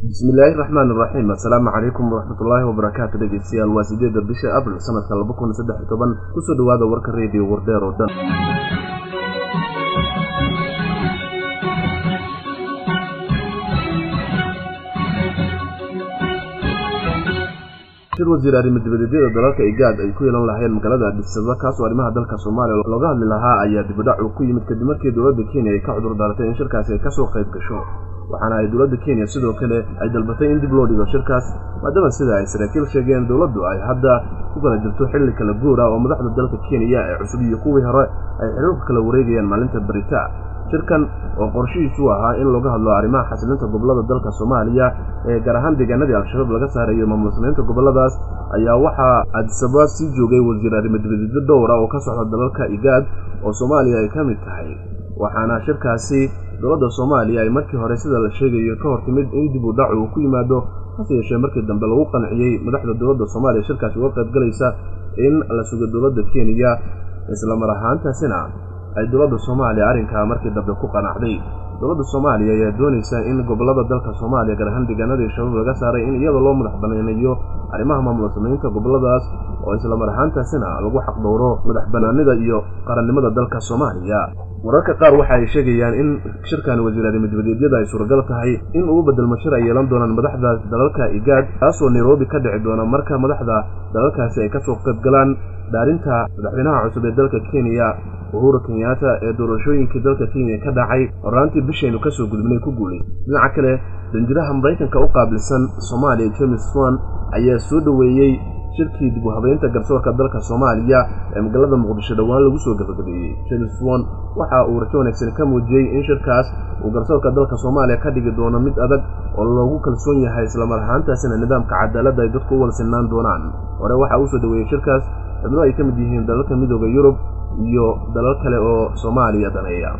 bismillaahi raxmaan iraxiim assalaamu calaykum waraxmatullaahi wabarakaatu dhegeystayaal waa sideedda bisha abril sanadka laba kun saddex iyo toban kusoo dhowaada warka reediyo wardheer oo dhan shir wasiir arrimo dibadeedyada dalalka igaad ay ku yeelan lahayeen magaalada adhisaba kaasoo arrimaha dalka soomaaliya looga hadli lahaa ayaa dibidhac uu ku yimid kadib markii dowladda kenya ay ka cudur daaratay in shirkaasi ay kasoo qayb gasho waxaana ay dowladda kenya sidoo kale ay dalbatay in dib loo dhigo shirkaas maadaama sida ay saraakiil sheegeen dowladdu ay hadda ku kala jirto xilli kala guura oo madaxda dalka kenya ee cusub iyo kuwii hore ay xiriirku kala wareegayaan maalinta berita shirkan oo qorshihiisu ahaa in looga hadlo arrimaha xasilinta gobollada dalka soomaaliya ee gaar ahaan deegaanadii al-shabaab laga saarayo maamul samaynta gobolladaas ayaa waxaa adisaba sii joogay wasiir arrimo dibadeedyo dhowra oo ka socda dalalka igaad oo soomaaliya ay ka mid tahay waxaana shirkaasi dowladda soomaaliya ay markii hore sida la sheegayo ka hor timid in dib u dhac uu ku yimaado hase yeeshee markii dambe lagu qanciyey madaxda dowladda soomaaliya shirkaasi uga qayb galaysa in la sugo dowladda kenya islamar ahaantaasina ay dowladda soomaaliya arrinkaa markii dambe ku qanacday dowladda soomaaliya ayaa doonaysa in gobollada dalka soomaaliya gaar ahaan deegaanadii shabaab laga saaray in iyada loo madax banaaneeyo arrimaha maamul samaynta gobolladaas oo islamar ahaantaasina lagu xaqdhowro madax banaanida iyo qarannimada dalka soomaaliya wararka qaar waxa ay sheegayaan in shirkan wasiir arrimo dibadeedyada ay suuragal tahay in ugu bedelmo shir ay yeelan doonaan madaxda dalalka igaad kaasoo nairobi ka dhici doona marka madaxda dalalkaasi ay kasoo qayb galaan dhaarinta madaxweynaha cusub ee dalka kenya uhuru kenyaata ee doorashooyinkii dalka kenya ka dhacay horaantii bishaynu kasoo gudubnay ku guulay dhinaca kale danjiraha maraykanka u qaabilsan soomaaliya james swan ayaa soo dhoweeyey shirkii dib u habeynta garsoorka dalka soomaaliya ee magaalada muqdisho dhowaan lagu soo gabagabeeyey james swan waxa uu rajo wanaagsan ka muujiyey in shirkaas uu garsoorka dalka soomaaliya ka dhigi doono mid adag oo loogu kalsoon yahay islamar ahaantaasina nidaamka cadaaladda ay dadku u wada sinaan doonaan hore waxaa uu soo dhoweeyey shirkaas xubno ay ka mid yihiin dalalka midooda yurub iyo dalal kale oo soomaaliya daneeya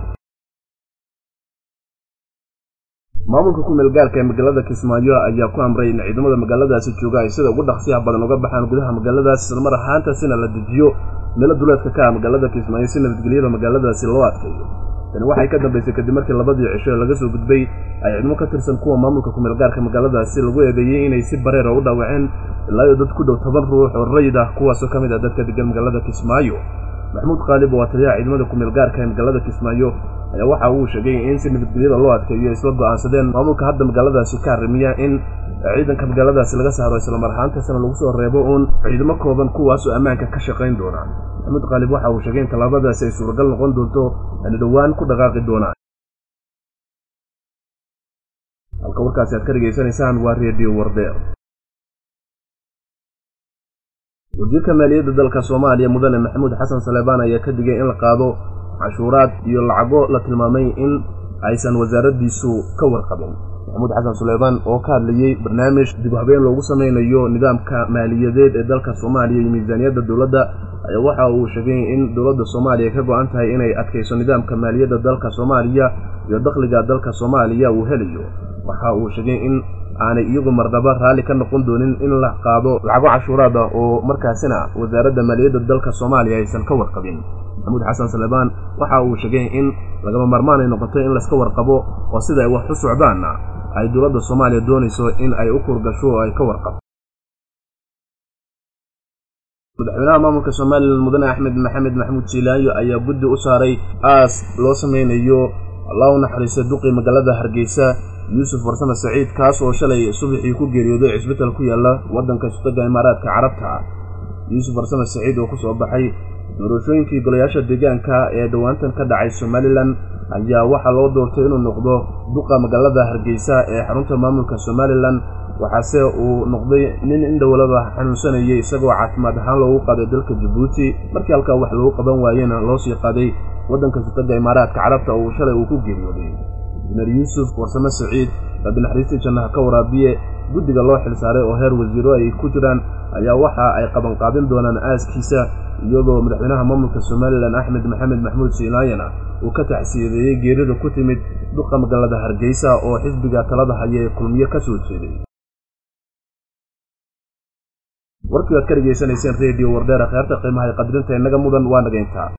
maamulka ku-meel gaarka ee magaalada kismaayo ayaa ku amray in ciidamada magaaladaasi jooga ay sida ugu dhaqsiyaha badan uga baxaan gudaha magaaladaas islamar ahaantaasina la dejiyo meelo duleedka ka ah magaalada kismaayo si nabadgelyada magaaladaasi loo adkeeyo tani waxay ka dambaysay kadib markii labadii cisho ee laga soo gudbay ay ciidamo ka tirsan kuwa maamulka ku-meel gaarka magaaladaasi lagu eedeeyey inay si bareera u dhaawaceen ilaayo dad ku dhow toban ruux oo rayid ah kuwaasoo ka mid ah dadka degan magaalada kismaayo maxamuud khaalib oo taliyaha ciidamada ku-meel gaarka ee magaalada kismaayo ayaa waxa uu sheegay in si nabadgelyada loo adkeeyo isla go'aansadeen maamulka hadda magaaladaasi ka arrimiya in ciidanka magaaladaasi laga saaro islamar ahaantaasna lagu soo reebo uun ciidamo kooban kuwaasoo ammaanka ka shaqayn doona maxamuud khaalib waxa uu sheegay in tallaabadaasi ay suuragal noqon doonto ani dhowaan ku dhaqaaqi doonaan halka warkaasi aad ka dhegaysanaysaan waa reediyo wardeer wasiirka maaliyadda dalka soomaaliya mudane maxamuud xasan saleebaan ayaa ka digay in la qaado cashuuraad iyo lacago la tilmaamay in aysan wasaaraddiisu ka warqabin maxamuud xasan suleymaan oo ka hadlayey barnaamij dib u habeen loogu samaynayo nidaamka maaliyadeed ee dalka soomaaliya iyo miisaaniyadda dowladda ayaa waxa uu sheegay in dowladda soomaaliya ka go-an tahay inay adkayso nidaamka maaliyadda dalka soomaaliya iyo dakhliga dalka soomaaliya uu helayo waxa uu sheegay in aanay iyagu marnaba raalli ka noqon doonin in la qaado lacago cashuuraada oo markaasina wasaaradda maaliyadda dalka soomaaliya aysan ka warqabin maxamuud xasan salebaan waxa uu sheegay in lagama maarmaan ay noqoto in layska warqabo oo sida ay wax u socdaanna ay dowladda soomaaliya doonayso in ay u kurgasho oo ay ka warqabto madaxweynaha maamulka somalilan mudane axmed maxamed maxamuud jiilaayo ayaa guddi u saaray aas loo samaynayo allah u naxariista duqii magaalada hargeysa yuusuf farsame saciid kaas oo shalay subaxii ku geeriyooday cisbital ku yaalla waddanka sutaga imaaraadka carabta yuusuf farsame saciid oo ku soo baxay doorashooyinkii golayaasha deegaanka ee dhowaantan ka dhacay somalilan ayaa waxaa loo doortay inuu noqdo duqa magaalada hargeysa ee xarunta maamulka somalilan waxaase uu noqday nin indhowlaba xanuunsanayay isagoo caafimaad ahaan loogu qaaday dalka jabuuti markii halkaa wax lagu qaban waayena loo sii qaaday waddanka sutaga imaaraadka carabta oo shalay uu ku geeriyooday injineer yuusuf warsame saciid rabbi naxariistii jannaha ka waraabiye guddiga loo xilsaaray oo heer wasiiro ay ku jiraan ayaa waxa ay qabanqaabin doonaan aaskiisa iyadoo madaxweynaha maamulka somalilan axmed maxamed maxmuud siinaayana uu ka tacsiyadeeyey geerida ku timid duqa magaalada hargeysa oo xisbiga talada haya ee kulmiye ka soo jeeday warkii aad ka dhegaysanayseen reediyo wardheer kheerta qiimaha qadrinta inaga mudan waa nagayntaa